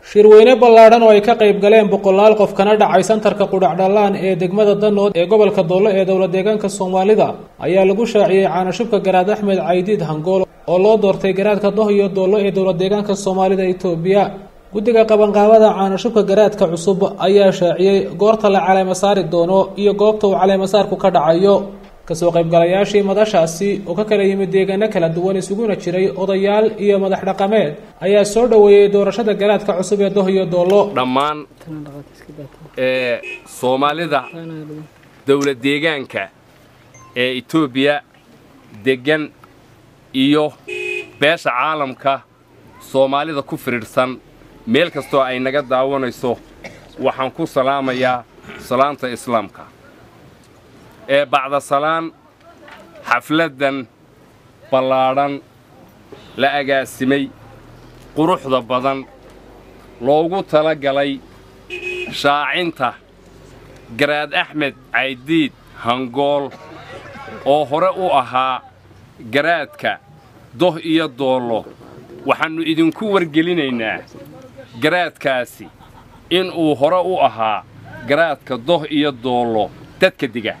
shirweyne ballaadhan oo ay ka qayb galeen boqolaal qof kana dhacay santarka qudhacdhallaan ee degmada danood ee gobolka doollo ee dowla deegaanka soomaalida ayaa lagu shaaciyey caanashubka garaad axmed caydiid hangool oo loo doortay garaadka doh iyo doollo ee dowla deegaanka soomaalida itoobiya guddiga qabanqaabada caanashubka garaadka cusub ayaa shaaciyey goorta la caleema saari doono iyo goobta uu caleemasaarku ka dhacayo kasoo qaybgalayaashii madashaasi oo ka kala yimid deegaano kala duwan isuguna jiray odayaal iyo madax dhaqameed ayaa soo dhoweeyey doorashada garaadka cusub ee doh iyo doollo dhammaan ee soomaalida dowla deegaanka ee etoobiya deggan iyo beesha caalamka soomaalida ku firidhsan meel kastoo ay naga daawanayso waxaan ku salaamayaa salaanta islaamka ee bacda salaan xafladdan ballaadhan la agaasimay quruxda badan loogu tala galay shaacinta garaad axmed caydiid hangool oo hore u ahaa garaadka doh iyo doollo waxaannu idinku wargelinaynaa garaadkaasi inuu hore u ahaa garaadka doh iyo doollo dadka diga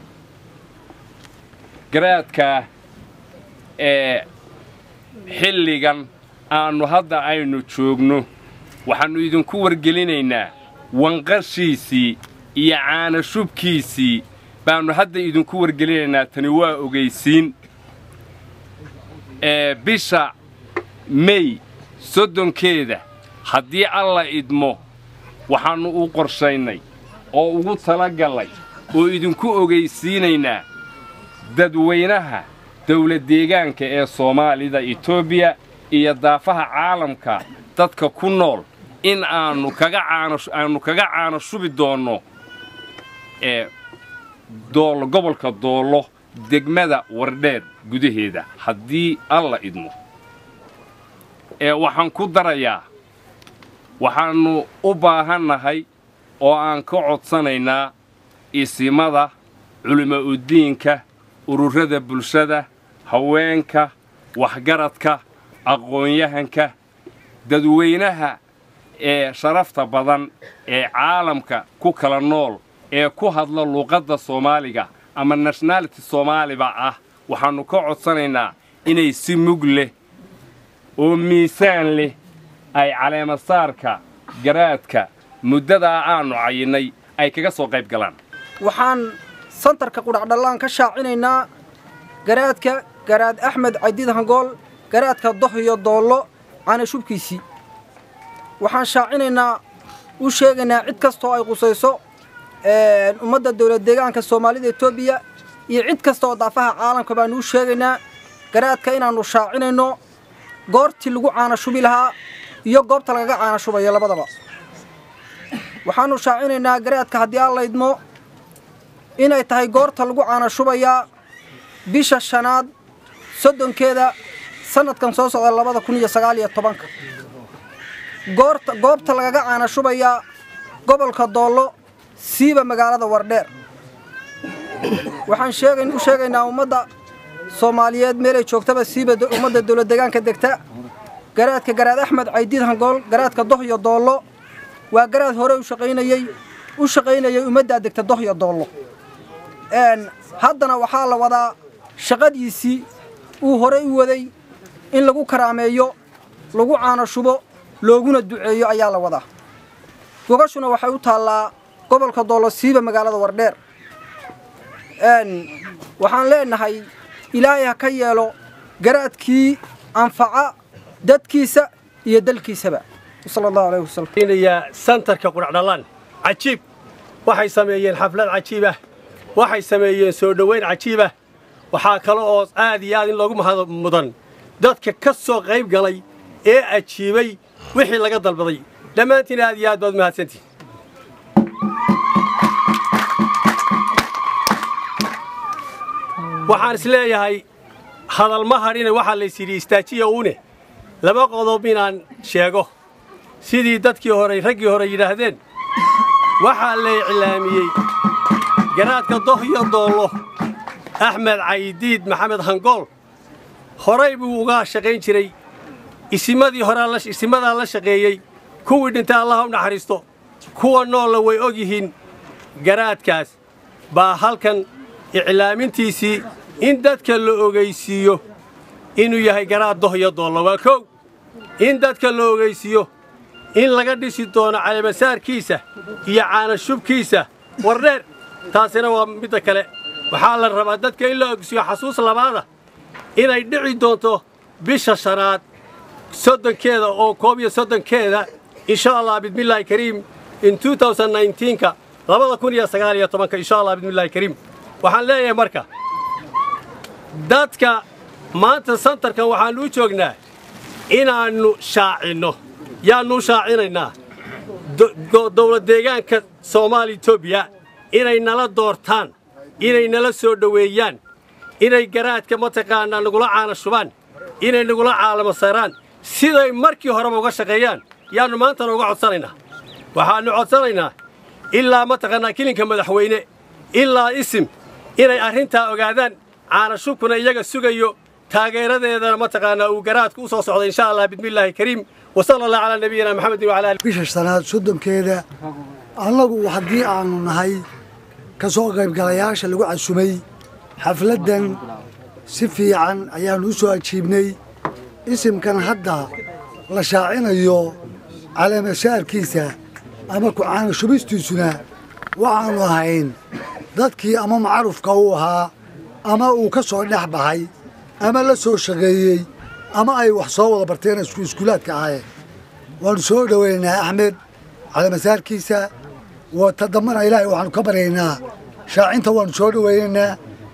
garaadkaa ee xilligan aannu hadda aynu joogno waxaannu idinku wargelinaynaa wanqashiisii iyo caanashubkiisii baannu hadda idinku wargelinaynaa tani waa ogaysiin ee bisha mey soddonkeeda haddii alla idmo waxaannu u qorshaynay oo ugu talagallay oo idinku ogaysiinaynaa dadweynaha dawla deegaanka ee soomaalida etoobiya iyo daafaha caalamka dadka ku nool in aannu kaga aannu kaga caano shubi doonno ee doollo gobolka doollo degmada wardheer gudaheeda haddii alla idmo ee waxaan ku darayaa waxaannu u baahannahay oo aan ka codsanaynaa isimada culima'udiinka ururada bulshada haweenka waxgaradka aqoon-yahanka dadweynaha ee sharafta badan ee caalamka ku kala nool ee ku hadla luuqadda soomaaliga ama nationality soomaaliba ah waxaannu ka codsanaynaa inay si mug leh oo miisaan leh ay caleemasaarka garaadka muddadaa aannu cayinnay ay kaga soo qayb galaan waxaan santarka qudhacdhallaan ka shaacinaynaa garaadka garaad axmed caydiid hangool garaadka doh iyo doollo caanashubkiisii waxaan shaacinaynaa u sheegaynaa cid kastoo ay qusayso ummadda dawlad deegaanka soomaalida etoobiya iyo cid kasta oo daafaha caalamka baannu u sheegaynaa garaadka inaannu shaacinayno goortii lagu caanashubi lahaa iyo goobta lagaga caanashubayo labadaba waxaannu shaacinaynaa garaadka haddii aan laydmo inay tahay goorta lagu caanashubayaa bisha shanaad soddonkeeda sannadkan soo socda labada kun iyo sagaal iyo tobanka goorta goobta lagaga caanashubayaa gobolka doollo siiba magaalada wardheer waxaan sheegayn u sheegaynaa ummadda soomaaliyeed meelay joogtaba siiba ummadda dawlad deegaanka degta garaadka garaad axmed caydiid hangool garaadka doh iyo doollo waa garaad hore u shaqaynayey u shaqaynayay ummaddaa degta doh iyo doollo haddana waxaa la wadaa shaqadiisii uu horey u waday in lagu karaameeyo lagu caanashubo looguna duceeyo ayaa la wadaa gogashuna waxay u taallaa gobolka doollo siiba magaalada wardheer waxaan leenahay ilaahay ha ka yeelo garaadkii anfaca dadkiisa iyo dalkiisaba sala allahu alayhi wasalam santarka qudhacdhallaan cajiib waxay sameeyeen xaflad cajiib ah waxay sameeyeen soo dhowayn cajiib ah waxaa kale oo aad iyo aad in loogu mahad mudan dadka ka soo qayb galay ee ajiibay wixii laga dalbaday dhammaantiin aad iyo aad baad mahadsantihin waxaan is leeyahay hadalma hadhine waxaa lays yidhi istaajiya uune laba qodob inaan sheego sidii dadkii hore raggii hore yidhaahdeen waxaa la iclaamiyey garaadka doh iyo doollo axmed caydiid maxamed hangool horay buu uga shaqayn jiray isimadii horaa isimadaa la shaqeeyey kuwii dhintay allaha u naxariisto kuwa noolla way og yihiin garaadkaas baa halkan iclaamintiisii in dadka la ogaysiiyo inuu yahay garaad doh iyo doollo waa kow in dadka la ogaysiiyo in laga dhisi doono caleemasaarkiisa iyo caanashubkiisa wardheer taasina waa midda kale waxaa la rabaa dadka in la ogsiiyo xasuus labaada inay dhici doonto bisha shanaad soddonkeeda oo koob iyo soddonkeeda insha allah bismillaahi kariim in ka labada kun iyo sagaal iyo tobanka insha allah bismillaahi kariim waxaan leeyahay marka dadka maanta santarkan waxaannu u joognaa inaannu shaacinno yaannu u shaacinaynaa dowlad deegaanka soomaaliya etoobiya inay nala doortaan inay nala soo dhoweeyaan inay garaadka mataqaanaa nagula caana shubaan inay nagula caalamo saaraan siday markii horeba uga shaqeeyaan yaannu maantana uga codsanaynaa waxaannu codsanaynaa ilaa mataqaanaa kilinka madaxweyne ilaa isim inay arrintaa ogaadaan caanashubkuna iyaga sugayo taageeradeedana mataqaanaa uu garaadku u soo socday insha allah bismillaahi kariim wasala allah calaa nabiyina maxamedin wacala ali bisha shanaad soddonkeeda annagu haddii aanu nahay ka soo qaybgalayaasha lagu casumay xafladdan si fiican ayaannu u soo ajiibnay isimkan hadda la shaacinayo caleemasaarkiisa ama ku-caana shubistiisuna waxaannu ahayn dadkii ama macrufka uu ahaa ama uu ka soo dhex baxay ama la soo shaqeeyey ama ay wax soo wada barteen iskuulaadka ahaayeen waannu soo dhoweynaa axmed caleemasaarkiisa wata dambana ilaahay waxaannu ka baryaynaa shaacinta waannu soo dhoweynaynaa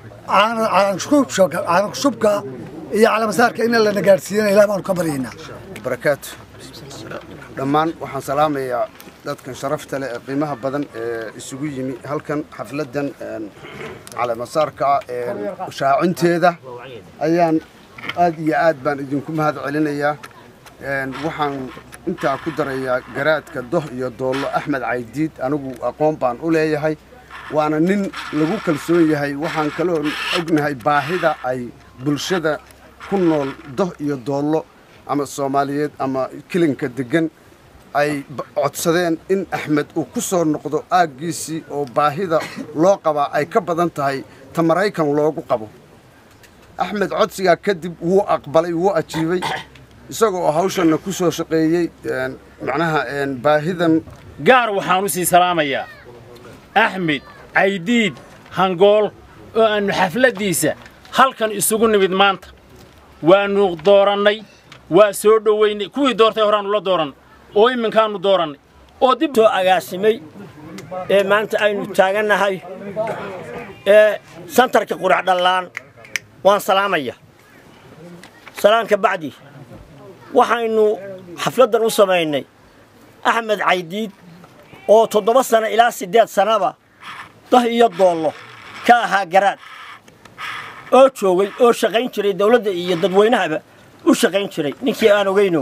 caanashubka iyo caleemasaarka ina lana gaadhsiiyana ilahay baanu ka baryaynaa barakaatu dhammaan waxaan salaamayaa dadkan sharafta leh ee qiimaha badan ee isugu yimi halkan xafladdan caleemasaarka shaacinteeda ayaan aad iyo aad baan idinku mahad celinayaa waxaan intaa ku darayaa garaadka doh iyo doollo axmed caydiid anigu aqoon baan u leeyahay waana nin lagu kalsoon yahay waxaan kaloo ognahay baahida ay bulshada ku nool doh iyo doollo ama soomaaliyeed ama kilinka deggan ay codsadeen in axmed uu ku soo noqdo aaggiisii oo baahida loo qabaa ay ka badan tahay ta maraykan loogu qabo axmed codsigaa kadib wuu aqbalay wuu ajiibay isagoo hawshanna ku soo shaqeeyey macnaha baahidan gaar waxaan u sii salaamayaa axmed caydiid hangool oo aannu xafladdiisa halkan isugu nimid maanta waannu doorannay waa soo dhowaynay kuwii doortay horaannu la dooran oo iminkaannu doorannay oo dib soo agaasimay ee maanta aynu taagannahay ee santarka qurac dhallaan waan salaamaya salaanka bacdi waxaynu xafladdan u samaynay axmed caydiid oo toddoba sano ilaa siddeed sannaba dah iyo doollo ka ahaa garaad oo joogay oo shaqayn jiray dawladda iyo dadweynahaba u shaqayn jiray ninkii aan ogayno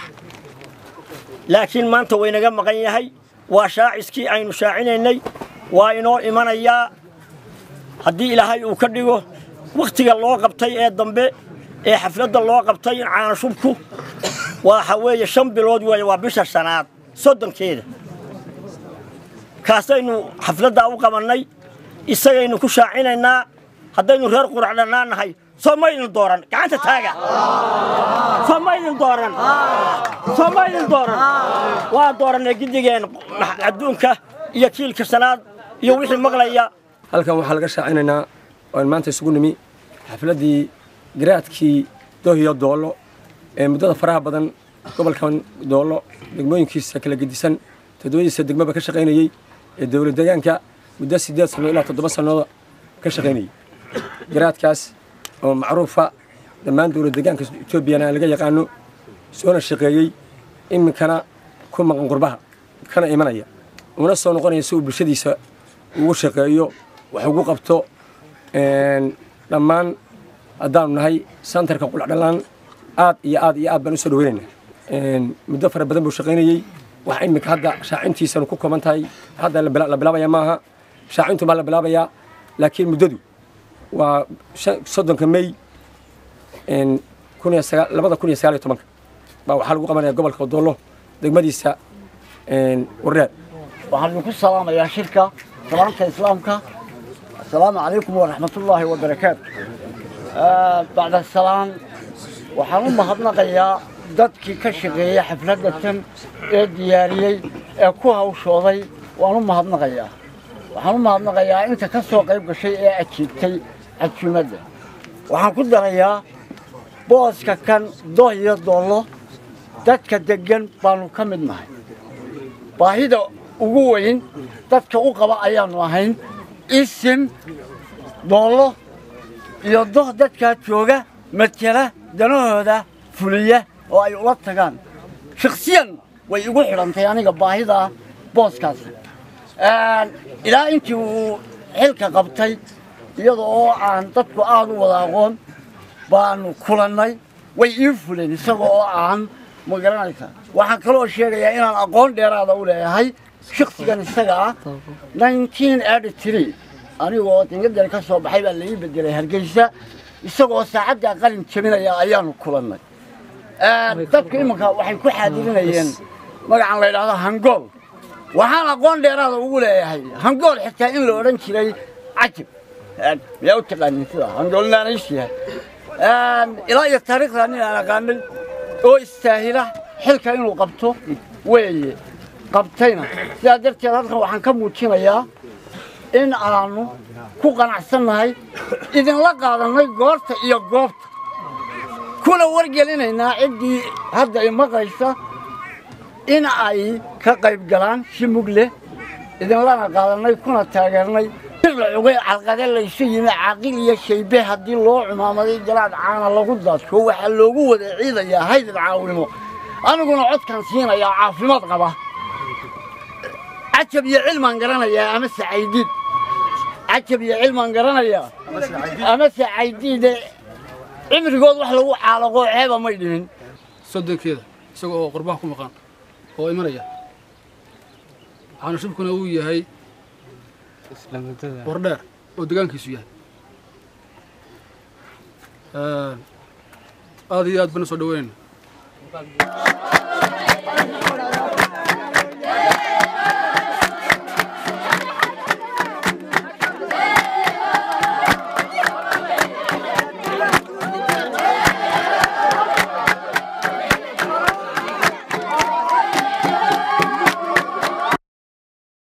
laakiin maanta waynaga maqan yahay waa shaaciskii aynu shaacinaynay waa inoo imanayaa haddii ilaahay uu ka dhigo wakhtiga loo qabtay ee dambe ee xafladda loo qabtay caanashubku waxa weeye shan bilood weeye waa bisha shanaad soddonkeeda kaasaynu xafladdaa u qabannay isagaynu ku shaacinaynaa haddaynu reer qurac dhannaan nahay soo maydin dooran gacanta taaga soo maydin dooran soo maydin dooran waa doorannay giddigeen adduunka iyo kiilka shanaad iyo wixii maqlaya halkan waxaa laga shaacinaynaa oan maanta isugu nimi xafladdii garaadkii dohiyo doollo ee muddada faraha badan gobolkan doollo degmooyinkiisa kala gedisan toddobadiisa degmaba ka shaqaynayey ee dowlad deegaanka muddo siddeed sanno ilaa toddoba sannooda ka shaqaynayey garaadkaas oo macruufa dhammaan dowlad deegaanka etoobiyana laga yaqaano soona shaqeeyey iminkana ku maqan qurbaha kana imanaya una soo noqonaya si uu bulshadiisa ugu shaqeeyo wax ugu qabto dhammaan haddaanu nahay santarka qulacdhallaan aad iyo aad iyo aad baan usoo dhaweynaynaa muddo fara badan buu shaqaynayey wax iminka hadda shaacintiisanu ku kooban tahay hadda la bilaabaya maaha shaacintu baa la bilaabayaa laakiin muddadu waa soddonka mey labada kun iyo sagaal iyo tobanka baa waxaa lagu qabanaya gobolka doollo degmadiisa wardheer waxaan idinku salaamayaa shirka salaamka islaamka assalaamu calaykum waraxmatullaahi wabarakaatu bacda salaan waxaan u mahadnaqayaa dadkii ka shaqeeyey xafladda tan ee diyaariyey ee ku hawshooday waan u mahadnaqayaa waxaan u mahadnaqayaa inta ka soo qayb gashay ee ajiibtay cajuumadda waxaan ku darayaa booska kan doh iyo doollo dadka deggan baannu ka mid nahay baahida ugu weyn dadka u qaba ayaannu ahayn isim doollo iyo doh dadkaa jooga matela danahooda fuliya oo ay ula tagaan shakhsiyan way igu xidhantay aniga baahidaa booskaas ilaa intii uu xilka qabtay iyada oo aan dadku aad u wada aqoon baanu kulannay way ii fuleen isaga oo aan ma garanaysa waxaan kaloo sheegayaa inaan aqoon dheeraada u leeyahay shaksigan isaga ah nineteen eighty three anigoo dingadani ka soo baxay baa la ii bedelay hargeysa isagoo saacaddaa qalin jebinaya ayaanu kulannay dadku iminka waxay ku xaadirinayeen magacan la yidhaahdo hangool waxaan aqoon dheeraada ugu leeyahay hangool xitaa in la odhan jiray cajib miyaa u taqaanin sida hangoolnaanays yahay ilaa iyo taariikhdaa nin aan aqaanay oo istaahila xilka inuu qabto weeye qabtayna sidaa darteed halkan waxaan ka muujinayaa in aanu ku qanacsannahay idinla qaadannay goorta iyo goobta kuna wargelinaynaa ciddii hadda i maqlaysa in ay ka qayb galaan si mug leh idinlana qaadannay kuna taageernay la cugay calqade laysu yimi caaqil iyo shaybe haddii loo cumaamaday jalaad caana lagu daadko waxaa loogu wada ciidayaa haydad caawimo aniguna codkan siinayaa caafimaad qaba cajab iyo cilmaan garanayaa ama sacaydiid cajab iyo cilmaan garanayaa ama sacaydiide cimrigood wax lagu caalaqoo ceeba may dhimin soddonkeeda isaga oo qurbaha ku maqan oo imanaya waxaana shubkuna uu yahay wardheer oo degaankiisu yahay aad iyo aad bana soo dhaweynayna